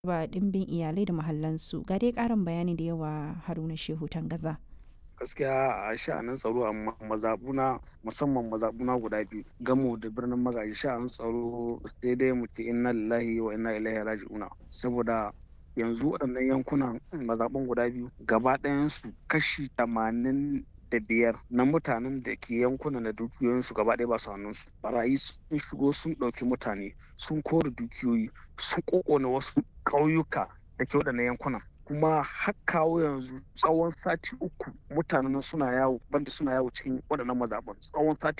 ba ɗimbin iyalai da mahallansu ga dai ƙarin bayani da yawa haruna shehu tangaza gaskiya a sha'anin tsaro a mazabuna musamman mazabuna guda biyu gamo da birnin magaji sha'anin tsaro sai dai mu ce inna lillahi wa inna ilaihi raji'una saboda yanzu waɗannan yankunan mazaɓun guda biyu gaba ɗayansu kashi tamanin da biyar na mutanen da ke yankunan da dukiyoyinsu gaba ɗaya ba su hannunsu barayi sun shigo sun ɗauki mutane sun kore dukiyoyi sun ƙoƙona wasu ƙauyuka da ke waɗannan yankunan kuma har kawo yanzu tsawon sati uku mutanen suna yawo banda suna yawo cikin waɗannan mazaɓan tsawon sati